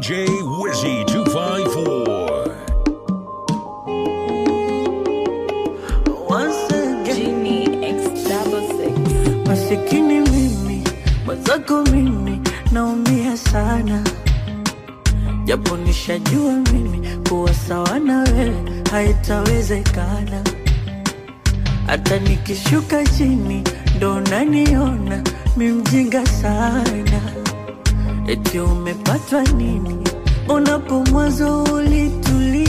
DJ Wizzy 254. Once again, Genie X double six. masikini mimi, mwenzako mimi, naumia sana, japo nishajua mimi kuwa sawa na wewe haitawezekana. Hata nikishuka chini ndo naniona mi mjinga sana. Eti umepatwa nini? Unapo mwanzo ulitulia